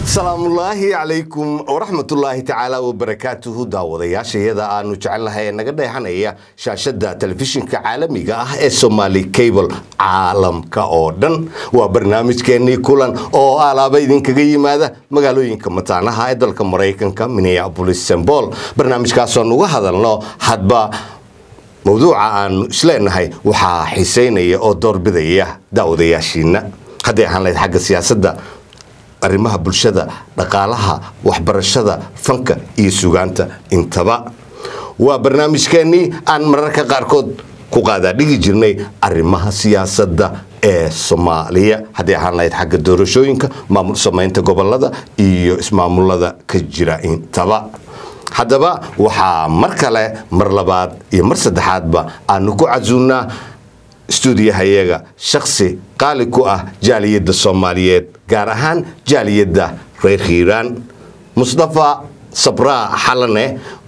salaamullaahi calaykum waraxmatullaahi tacaala wabarakaatuhu daawadayaashayada aanu jecelnahay ee naga dheexanaya shaashada telefishinka caalamiga ah ee somaali cable caalamka oo dhan waa barnaamijkeennii kulan oo alaaba idinkaga yimaada magaalooyinka mataanaha ee dalka maraykanka minneabolis sembol barnaamijkaasoon uga hadalno hadba mawduuca aanu isleenahay waxaa xiiseynaya oo doorbidaya daawadayaashiina hadday ahaan lahayd xagga siyaasadda arrimaha bulshada dhaqaalaha waxbarashada fanka iyo sugaanta intaba waa barnaamijkeennii aan mararka qaarkood ku qaadaa dhigi jirnay arrimaha siyaasadda ee soomaaliya hadday ahaan lahayd xagga doorashooyinka maamul samaynta gobolada iyo ismaamulada ka jira intaba haddaba waxaa mar kale mar labaad iyo mar saddexaadba aanu ku casuunnaa stuudiyahayaga shaksi qaali ku ah jaaliyadda soomaaliyeed gaar ahaan jaaliyadda reer hiiraan mustafa sabraa xalane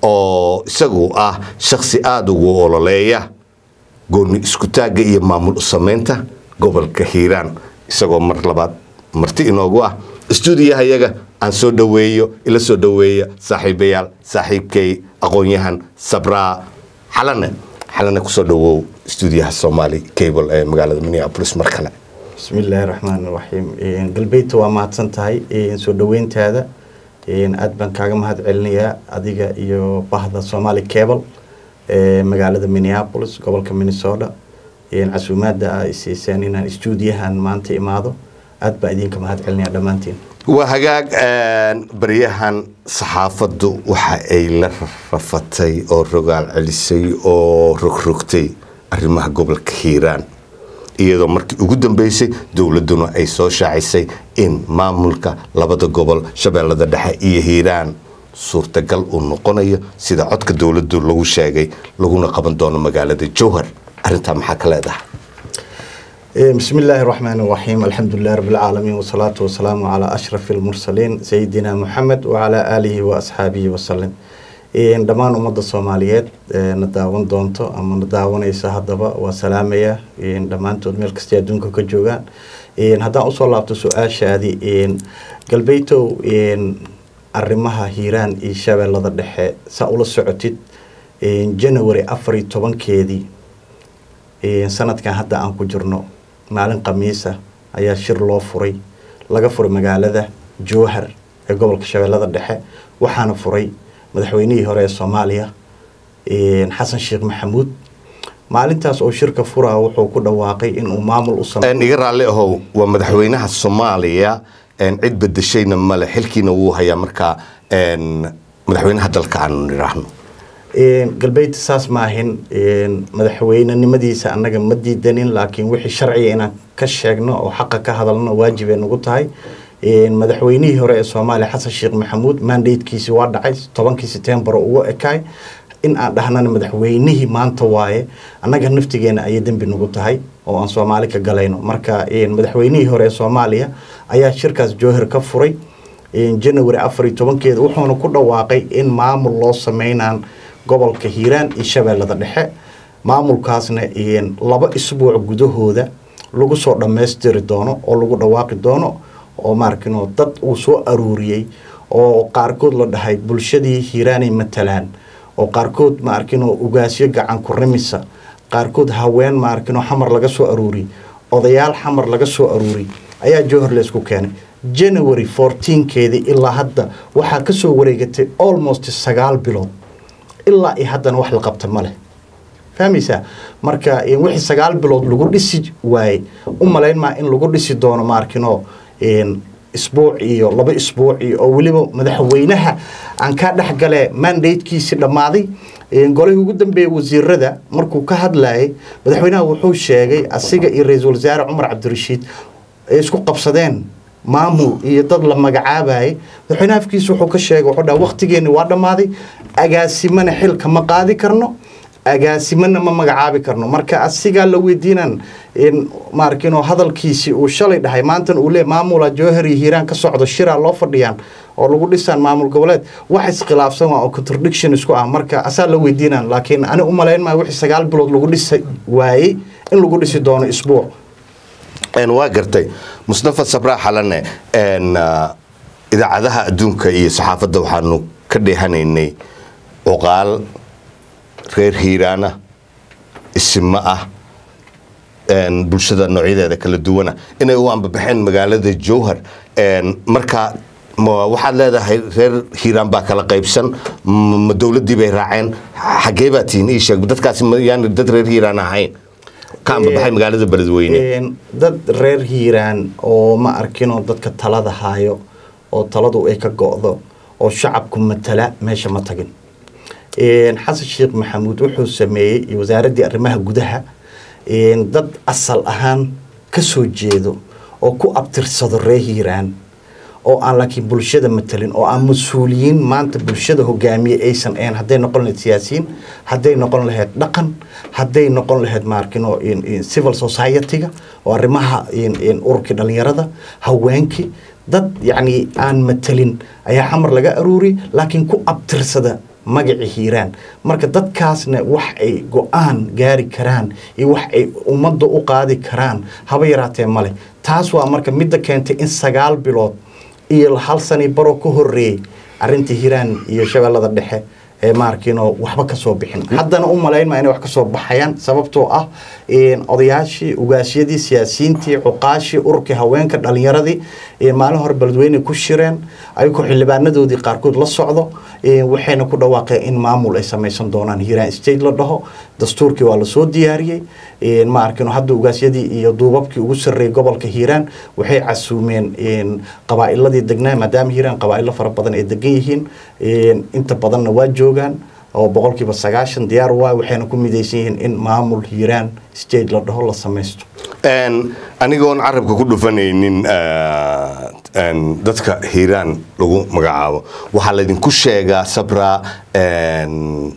oo isagu ah shaksi aada ugu ololeeya gooni iskutaagga iyo maamul u samaynta gobolka hiiraan isagoo mar labaad marti inoogu ah stuudiyahayaga aan soo dhoweeyo ila soo dhoweeya saaxiibayaal saaxiibkay aqoon-yahan sabraa xalane xalane kusoo dhowow stuudiyaha somaali cable ee magaalada minneabolis mar kale bismillaahi raxmaan raxiim galbeydta waa mahadsan tahay soo dhoweyntaada aad baan kaaga mahad celinayaa adiga iyo bahda somaali cable ee magaalada minneabolis gobolka minnesota casuumaada ay siiseen inaan stuudiyahan maanta imaado aad baa idinka mahad celinaya dhammaantiin waa hagaag baryahan saxaafaddu waxa ay la rafatay oo rogaal celisay oo rogrogtay arrimaha gobolka hiiraan iyadoo markii ugu dambeysay dowladduna ay soo shaacisay in maamulka labada gobol shabeellada dhexe iyo hiiraan suurtagal uu noqonayo sida codka dowladdu lagu sheegay laguna qaban doono magaalada jowhar arrintaa maxaa ka leedahay بسم الله الرحمن الرحيم الحمد لله رب العالمين والصلاة والسلام على أشرف المرسلين سيدنا محمد وعلى آله وأصحابه وسلم dhammaan ummadda soomaaliyeed na daawan doonto ama na daawanaysa haddaba waa salaamaya dhammaantood meel kastay adduunka ka joogaan haddaan usoo laabto su-aashaadii galbeytow arrimaha hiiraan iyo shabeellada dhexe saa ula socotid january afar iyo tobankeedii sanadkan hadda aan ku jirno maalin khamiisa ayaa shir loo furay laga furay magaalada jowhar ee gobolka shabeellada dhexe waxaana furay madaxweynihii hore ee soomaaliya xasan sheekh maxamuud maalintaas oo shirka furaa wuxuu ku dhawaaqay inuu maamul u iga raalli ahow waa madaxweynaha soomaaliya cid bedeshayna male xilkiina wuu hayaa markaa madaxweynaha dalka aanu nidhaahno galbeydta saas maahin madaxweynenimadiisa annaga ma diidanin laakiin wixii sharciga inaan ka sheegno oo xaqa ka hadalno waajibay nagu tahay madaxweynihii hore ee soomaaliya xasan sheekh maxamuud mandatekiisi waa dhacay tobankii setembar ugu ekaay in aan dhahnana madaxweynihii maanta waaye annaga naftigeena ayay dembi nagu tahay oo aan soomaali ka galayno marka madaxweynihii hore ee soomaaliya ayaa shirkaas jowhar ka furay january afar iyo tobankeeda wuxuuna ku dhawaaqay in maamul loo sameynaan gobolka hiiraan iyo shabeellada dhexe maamulkaasna laba isbuuc gudahooda lagu soo dhammaystiri doono oo lagu dhawaaqi doono oo maarkino dad uu soo aruuriyey oo qaarkood la dhahay bulshadii hiiraanay matalaan oo qaarkood maarkino ugaasyo gacan ku rimisa qaarkood haween maarkino xamar laga soo aruuriyey odayaal xamar laga soo aruuriyey ayaa jowhar laysku keenay january fourteenkeedii ilaa hadda waxaa ka soo wareegatay almost sagaal bilood ilaa iyo haddana wax la qabta ma leh fahmaysaa marka wixii sagaal bilood lagu dhisi waayey u malayn maa in lagu dhisi doono maarkino isbuuc iyo laba isbuuc iyo oo weliba madaxweynaha aan kaa dhexgale mandatekiisii dhammaaday golihii ugu dambeeyey wasiirada markuu ka hadlayay madaxweynaha wuxuu sheegay asiga iyo ra-iisul wasaare cumar cabdirashiid ay isku qabsadeen maamul iyo dad la magacaabayay madaxweynaha afkiisa wuxuu ka sheegay wuxuu dhaha waqtigeeni waa dhammaaday agaasimana xilka ma qaadi karno agaasimana ma magacaabi karno marka asigaa la weydiinan maarkino hadalkiisii uu shalay dhahay maantan uu lee maamula jowhar iyo hiiraan ka socdo shiraa loo fadhiyaan oo lagu dhisaan maamul goboleed wax iskhilaafsan waa oo contradiction isku ah marka asaa la weydiinan laakiin ani u malayn maa wixii sagaal bilood lagu dhisi waayey in lagu dhisi doono isbuuc waa gartay mustafa sabraa xalane idaacadaha adduunka iyo saxaafadda waxaanu ka dheehanaynay cuqaal reer hiiraana isimo ah een, bulshada noocyadeeda kala duwana inay u ambabaxeen magaalada jowhar een, marka ma waxaad leedahay reer hiiraan baa kala qaybsan ma ma dowladdii bay raaceen xaggee baa tihiin ii sheeg dadkaasi ma yaani dad reer hiiraan ahayn ka ambabaxay magaalada beledweyne Een, dad reer hiiraan oo ma arkinoo dadka talada haayo oo taladu ay ka go'do oo shacabku matala meesha ma tagin Een, xasan sheekh maxamuud wuxuu sameeyey iyo wasaaraddii arrimaha gudaha een, dad asal ahaan ka soo jeedo oo ku abtirsado reer hiiraan oo aan laakiin bulshada matalin oo aan mas-uuliyiin maanta bulshada hogaamiye aysan ahayn hadday noqon lahayd siyaasiyiin hadday noqon lahayd dhaqan hadday noqon lahayd maarkino in- in civil society-ga oo arrimaha in- in ururkii dhallinyarada haweenkii dad yacni aan matalin ayaa xamar laga aruuri laakiin ku abtirsada magacii hiiraan marka dadkaasna wax ay go-aan gaari karaan iyo wax ay ummadda u qaadi karaan haba yaraatee male taas waa marka midda keentay in sagaal bilood iyo hal sani baro ka horeeyey arintii hiiraan iyo shabeellada dhexe ee maarkiinoo waxba ka soo bixin haddana u malaynma inay wax ka soo baxayaan sababtoo ah een, odayaashii ugaasyadii siyaasiyiintii cuqaashii ururkii haweenka dhalinyaradii een, maalin hore beledweyne ku shireen ayagoo xildhibaanadoodii qaarkood la socdo een, waxayna ku dhawaaqeen in maamul ay samaysan doonaan hiiraan state la dhaho dastuurkii waa lasoo diyaariyey een, ma arkino hadda ugaasyadii iyo duubabkii ugu sarreeyay gobolka hiiraan waxay casuumeen een, qabaa'iladii degnaa maadaama hiiraan qabaa'ilo fara badan ay degan yihiin een, inta badanna waa joogaan oo boqolkiiba sagaashan diyaar waa waxayna ku midaysan yihiin in maamul hiiraan state la dhaho la samaysto Een, anigoon carabka ku dhufanaynin eh, een, dadka hiiraan lagu magacaabo waxaa laydinku sheegaa sabra een,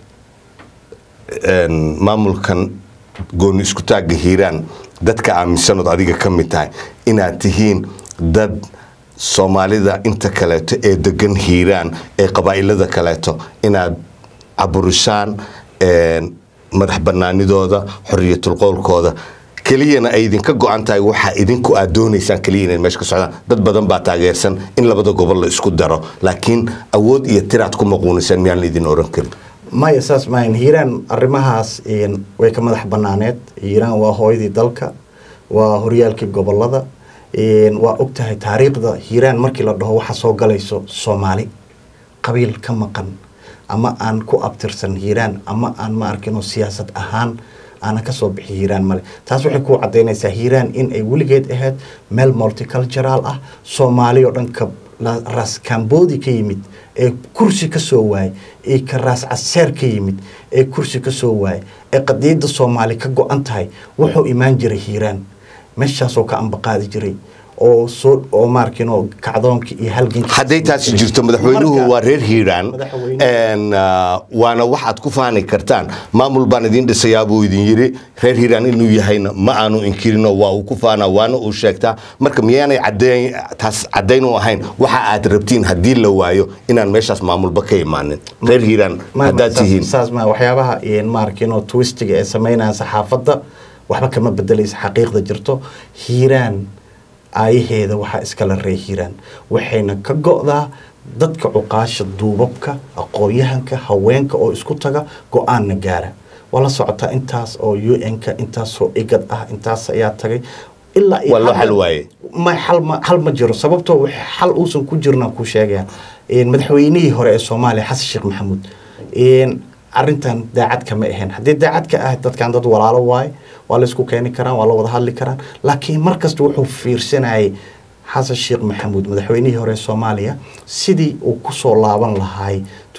een, maamulkan gooni isku taagga hiiraan dadka aaminsanood adiga ka mid tahay inaad tihiin dad soomaalida inta kaleeto ee degan hiiraan ee qabaa'ilada kaleeto inaad caburisaan een, madax banaanidooda xoriyatul qowlkooda keliyana ay idinka go-an tahay waxa idinku aad doonaysaan keliya inay meesha ka socdaan dad badan baa taageersan in labada gobol la isku daro laakiin awood iyo tiraad ku maquunisaan miyaan la idin oran karin maya saas maahan hiiraan arrimahaas een, way ka madax banaaneed hiiraan waa hooyadii dalka waa horyaalkii gobolada een, waa ogtahay taariikhda hiiraan markii la dhaho waxa soo galayso soomaali qabiil ka maqan ama aan ku abtirsan hiiraan ama aan ma arkino siyaasad ahaan aanan kasoo bixi hiiraan male taas waxay ku cadaynaysaa hiiraan in ay weligeed ahayd meel multicultural ah soomaali oo dhan ka la- raas kambodi ka yimid ee kursi ka soo waayay ee ka raas caseer ka yimid ee kursi ka soo waayay ee qadiidda soomaali ka go-an tahay wuxuu imaan jiray hiiraan meeshaasoo ka ambaqaadi jiray oo soo oo maarkino kacdoonkii iyo halgankii hadday taasi jirto madaxweynuhu Marka- waa reer hiiraan Madaxweynuhu- een, ah, waana waxaad ku faani kartaan maamul baan idin dhisayaa buu idin yidhi reer hiiraan inuu yahayna ma aanu inkirinoo waa uu ku faanaa waana uu sheegtaa marka miyaanay caddeyn taas caddayn u ahayn waxa aad rabtiin haddii la waayo inaan meeshaas maamulba ka imaanin reer hiiraan Ma- haddaad saas- tihiin saas ma waxyaabaha een, maarkino twistiga ee sameynaya saxaafadda waxba kama bedelaysa xaqiiqda jirto hiiraan aayaheeda waxaa iskala ree hiiraan waxayna ka go'daa dadka cuqaasha duubabka aqoon-yahanka haweenka oo isku taga go-aanna gaara waa la socotaa intaas oo u n-ka intaasoo igad ah intaas ayaa tagay ilaa iyo Waa loo hadda- xal waaye. ma xal ma xal ma jiro sababtoo wax xal uusan ku jirna ku sheegaya een madaxweynihii hore ee Soomaaliya Xasan Sheekh Maxamuud een arintan daacad kama ahayn haddii daacad ka ah dadkan dad walaalo waay waa la isku keeni karaan waa la wada hadli karaan laakiin markasta wuxuu fiirsanayay xasan sheekh maxamuud madaxweynihii hore ee soomaaliya sidii uu kusoo laaban lahay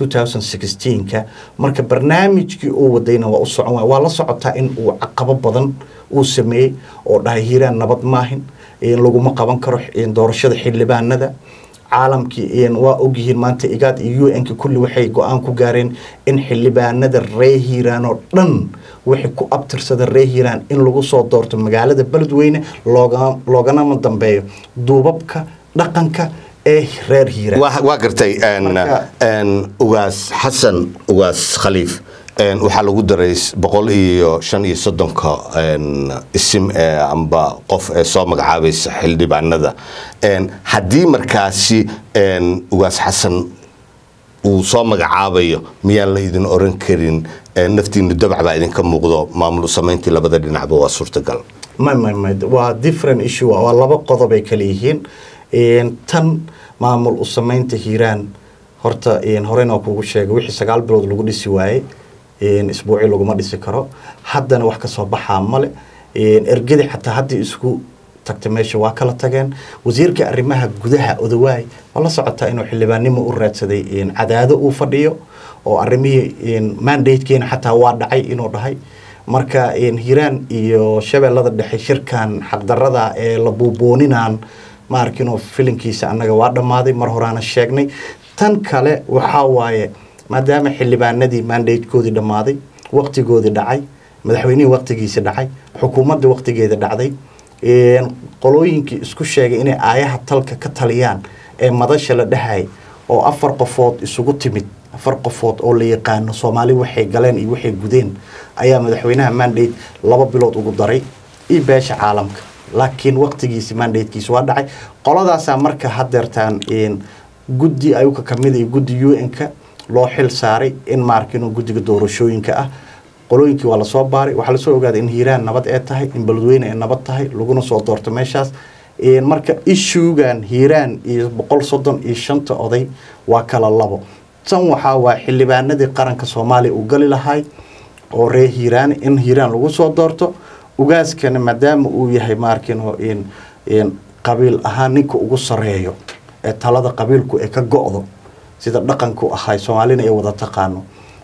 2016ka marka barnaamijkii uu wadayna waa u socon waay waa la socotaa in uu caqabo badan uu sameeyey oo dhahay hiiraan nabad maahin in laguma qaban karo in doorashada xildhibaanada caalamkii een waa ogyihiin maanta igaad iyo un-ka kulli waxay go-aan ku gaareen in xildhibaanada ree hiiraan oo dhan wixii ku abtirsada ree hiiraan in lagu soo doorto magaalada beledweyne looga looganama dambeeyo duubabka dhaqanka ee reer hiiraan waa waa gartay een, Marka- een, ugaas xasan ugaas khaliif een, waxaa lagu daray s- boqol iyo shan iyo soddonka een, isim ee amba qof ee soo magacaabaysa xildhibaanada Een, haddii markaasi een, ugaas xasan uu soo magacaabayo miyaan la idin oran karin ee, naftiinu dabac baa idinka muuqdo maamul u samayntii labada dhinacba waa suurtagal may may may waa different issue waa laba qodob ay kala yihiin Een, tan maamul u samaynta hiiraan horta een, horena kugu sheegay wixii sagaal bilood lagu dhisi waayey een, isbuuci laguma dhisi karo haddana wax kasoo baxaa male Een, ergadi xataa haddii isku tagta meesha waa kala tageen wasiirka arrimaha gudaha odawaay ma la socotaa inuu xildhibaannimo u raadsaday een, cadaado uu fadhiyo oo arrimihii een, mandatekeena xataa waa dhacay inuu dhahay marka een, hiiraan iyo shabeellada dhexe shirkan xaqdarada ee la buubooninaan ma arkinoo filinkiisa annaga waa dhammaaday mar horaana sheegnay tan kale waxaa waaye maadaama xildhibaanadii mandatekoodii dhammaaday waqtigoodii dhacay madaxweynihii waqtigiisa dhacay xukuumadda waqtigeeda dhacday een, qolooyinkii isku sheegay inay aayaha talka ka taliyaan ee madasha la dhahay oo afar qofood isugu timid afar qofood oo la yaqaano soomaali waxay galeen iyo waxay gudeen ayaa madaxweynaha mandate laba bilood ugu daray iyo beesha caalamka laakiin waqtigiisi mandatekiisa waa dhacay qoladaasaa marka hadeertaan een, guddi ayuka kamid iyo guddi u n-ka loo xil saaray in maarkino guddiga doorashooyinka ah qolooyinkii waa lasoo baaray waxaa lasoo ogaaday in hiiraan nabad ee tahay in beledweyne ay nabad tahay laguna soo doorto meeshaas Een, marka ishuugan hiiraan iyo boqol soddon iyo shanta oday waa kala labo tan waxaa waa xildhibaanadii qaranka soomaaliya uu gali lahay oo reer hiiraan in hiiraan lagu soo doorto ugaaskana maadaama uu yahay maarkino in in qabiil ahaan ninka ugu sareeyo ee talada qabiilku ee ka go-do sida dhaqanku ahay soomaalina ay wada taqaano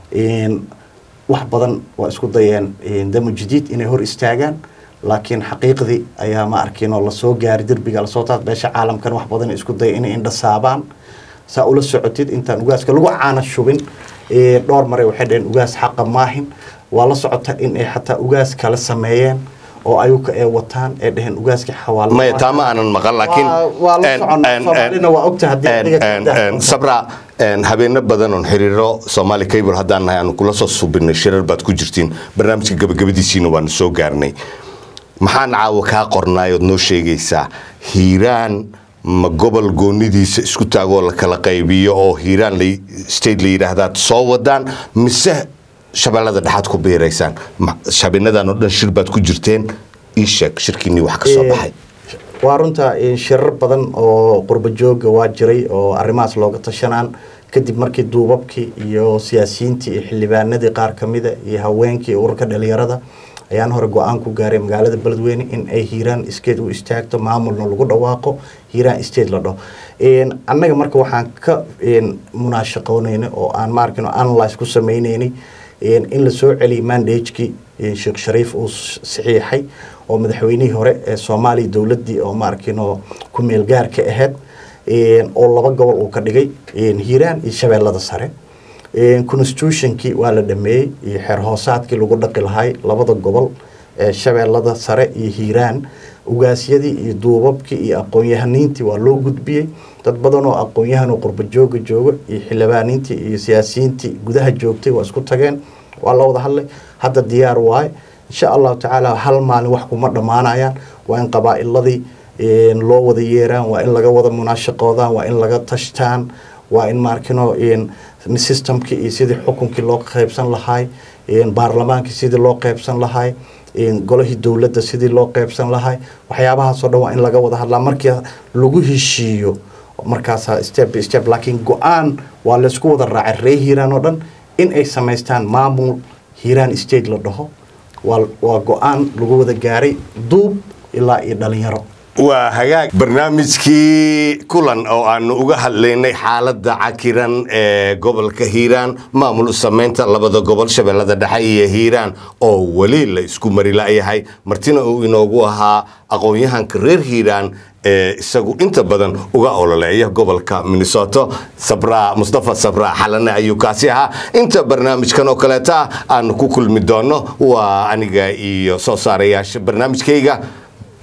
in wax badan waa isku dayeen in damo jadiid inay hor istaagaan laakiin xaqiiqdii ayaa ma arkin oo lasoo gaari derbiga lasoo taas beesha caalamkan wax badan ay isku daya inay indhasaabaan saa ula socotid intaan ugaaska lagu caana shubin ee, dhowr mare waxay dhaheen ugaas xaqa maahin waa la socota in ay xataa ugaas kala sameeyeen oo ayuka ay wataan ay dhaheen ugaaskii xawaalo maya taa ma aanan maqan laakiin Waa- waa la en- soconnaa. en- Soomaalina waa ogtahay haddii en- adiga ka en- daa- en, sabra en, habeeno badan oon xiriiro soomaali cable haddaan nahay aanu kula soo subinay shirar baad ku jirtiin barnaamijka gabagabadiisiina waanu soo gaarnay maxaan caawa kaa qornaay ood noo sheegaysaa hiiraan ma gobol goonidiisa isku taagoo la kala qaybiyo oo hiiraan la state la yidhaahdaad soo wadaan mise shabeellada dhexaad ku biiraysaan Ma- habeenadan oo dhan shir baad ku jirteen ii sheeg shirkiinii wax ka soo baxay waa runta in shirar badan oo qurbo jooga waa jiray oo arrimahaas looga tashanaan kadib markii duubabkii iyo siyaasiyiintii iyo xildhibaanadii qaar ka mida iyo haweenkii iyo ururka dhalinyarada ayaan hore go-aan ku gaaray magaalada beledweyne in ay hiiraan state u istaagto maamulna lagu dhawaaqo hiiraan state la dhaho Een, annaga marka waxaan ka een, munaashaqoonaynay oo aan maarkin analyse ku sameynaynay een, in la soo celiyay mandagekii een, sheekh shariif uu s- saxiixay oo madaxweynihii hore ee soomaaliya dowladdii oo maarkino ku meel gaarka ahayd een, oo laba gobol uu ka dhigay een, hiiraan iyo shabeellada sare Een, constitutionkii waa la dhameeyey iyo xeer hoosaadkii lagu dhaqi lahay labada gobol ee shabeellada sare iyo hiiraan ugaasyadii iyo duubabkii iyo aqoon-yahaniintii waa loo gudbiyey dad badan oo aqoon-yahan oo qurbo jooga jooga iyo xildhibaaniintii iyo siyaasiyiintii gudaha joogtay waa isku tageen waa la wada hadlay hadda diyaar waaye insha allahu tacaala hal maalin wax kuma dhammaanayaan waa in qabaa'iladii een, loo wada yeeraan waa in laga wada munaashaqoodaan waa in laga tashtaan waa in maarkino een, systemkii iyo sidii xukunkii loo qaybsan lahay een, baarlamaankii sidii loo qaybsan lahay een, golihii dowladda sidii loo qaybsan lahay waxyaabahaasoo dhan waa in laga wada hadlaa markii lagu heshiiyo markaasaa step by step laakiin go-aan waa laysku wada raacay ree hiiraan oo dhan in ay samaystaan maamul hiiraan state la dhaho waa waa go-aan lagu wada gaaray duub ilaa iyo dhalinyaro waa hagaag barnaamijkii kulan oo aanu uga hadlaynay xaaladda cakiran ee gobolka hiiraan maamul u samaynta labada gobol shabeellada dhexe iyo hiiraan oo weli la isku mari la'yahay martina uu inoogu ahaa aqoon-yahanka reer hiiraan ee isagu inta badan uga ololeeya gobolka minnesota sabra mustafa sabra xalane ayuu kaasi ahaa inta barnaamijkan oo kaleeta ah aanu ku kulmi doono waa aniga iyo soo saarayaasha barnaamijkayga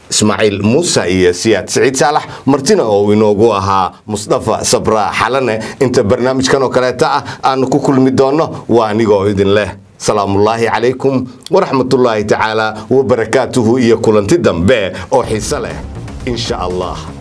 ismaaciil muuse iyo siyaad siciid saalax martina oo inoogu ahaa musdafa sabra xalane inta barnaamijkan oo kaleeta ah aanu ku kulmi doonno waa anigoo idin leh salaamullaahi calaykum waraxmatullaahi tacaala wabarakaatuhu iyo kulanti dambe oo xiise leh in sha allah